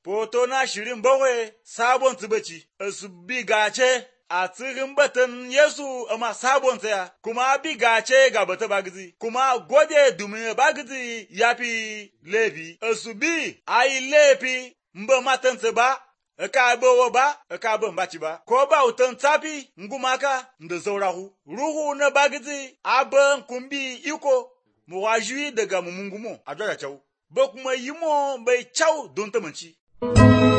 Poto na shirin bakwai sabon tsibaci, su bi gace a tsirin batun Yesu amma sabon tsaya, kuma bi gace ga bata bagizi, kuma gode domin bagizi ya fi laifi, su bi a yi laifi mba matansa ba, ka bawa ba, ka ban baci ba, ko ba wutan tsafi ngumaka da saurahu, ruhu na bagizi abin kumbi iko, mu wajuyi daga mumungumo a jaga kyau, ba kuma yi mo bai kyau don tamanci.